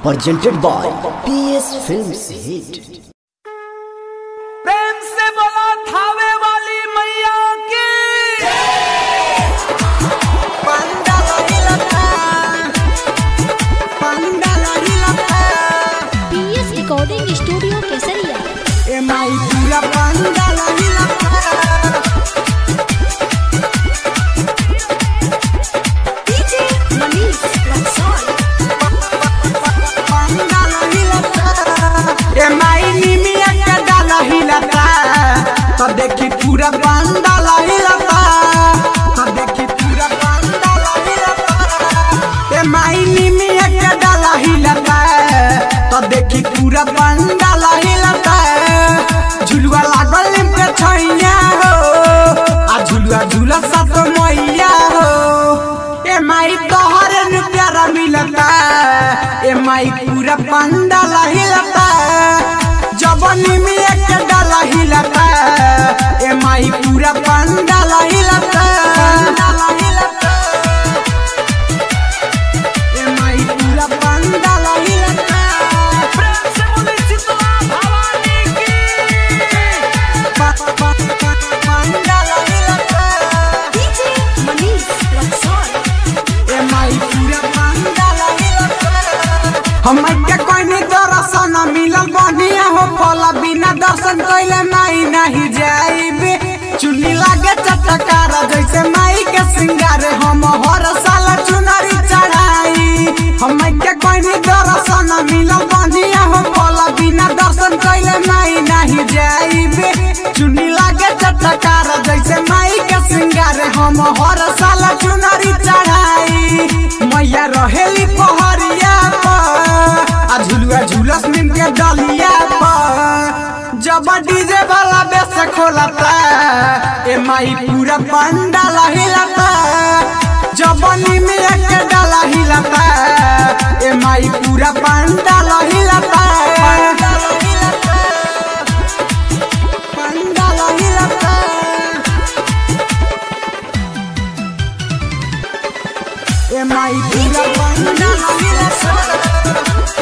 presented by PS Films Hit. प्रेम से बोला थावे वाली मैया की PS recording studio Kesariya DJ Manish Raxaul तो देखी पूरा पंडाल हिलता तो देखी पूरा पंडाल हिलता ए माई निमिया के डाला हिलता तो देखी पूरा पंडाल हिलता झुलुआ लागल निम के छैया हो आ झुलुआ झूला सात मैया हो ए माई तोहरे न प्यारा मिलता ए माई पूरा पंडाल हिलता जबनी में एक डाला हिलता ए माई पूरा पंडाल हिलता ए माई पूरा पंडाल हिलता प्रेम से बोली शीतला भवानी की प- प- प- पंडाल हिलता डीजे मनीष रक्सौल ए माई पूरा पंडाल हिलता हम के कोई दर्शन मिलल बढ़िया हो फल बिना दर्शन कैले माई नहीं जाइबे चुनी लागे चटकार जैसे माई के सिंगार हम हर साल चुनरी चढ़ाई हम के कोई दर्शन मिलल बढ़िया हो फल बिना दर्शन कैले माई नहीं जाइबे चुनी लागे चटकार जैसे माई के सिंगार हम हर साल चुनरी चढ़ाई मैया रहेली पहरिया पर आ झुलुआ झुलस नीम के डलिया पर जब डीजे वाला बेस खोलता ए माई पूरा पंडाल हिलता जब नीम के डाला हिलता ए माई पूरा पंडाल हिलता पंडाल हिलता ए माई पूरा पंडाल हिलता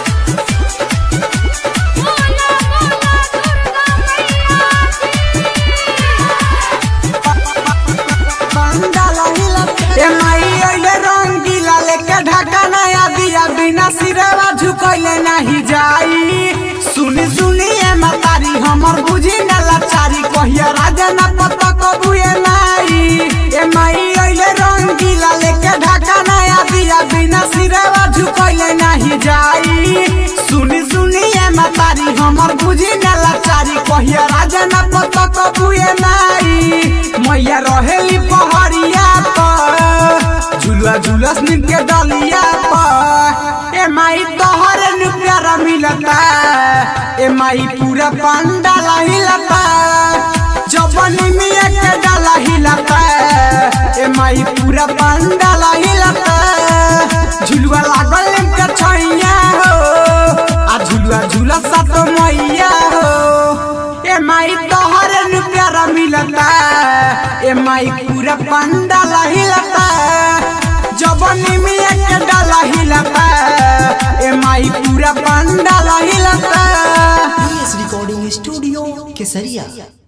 पंडाल हिलता ए माई अइले रंगीला लेके ढाका नया दिया बिना सिरवा झुकैले नहीं जाई सुनी सुनी ए मतारी हमर बुझी न लाचारी कहिया राजा न पता कबुए नाई ए माई अइले रंगीला लेके ढाका नया दिया बिना सिरवा झुकैले नहीं जाई सुनी सुनी ए मतारी हमर बुझी न लाचारी कहिया राजा न पता कबुए नाई मैया रहेली पहरिया पर झुलुआ झुलस नीम के डलिया पर ए माई तोहरे नु प्यारा मिलता ए माई पूरा पंडाल हिलता जबनी में के डाला हिलता ए माई पूरा पंडाल हिलता झुलुआ लागल नीम के छैया हो आ झुलुआ झुला सात मैया हो ए माई तोहरे नु प्यारा मिलता ए माई पूरा पंडाल हिलता जबनी में के डाला हिलता ए माई पूरा पंडाल हिलता PS Recording Studio Kesaria.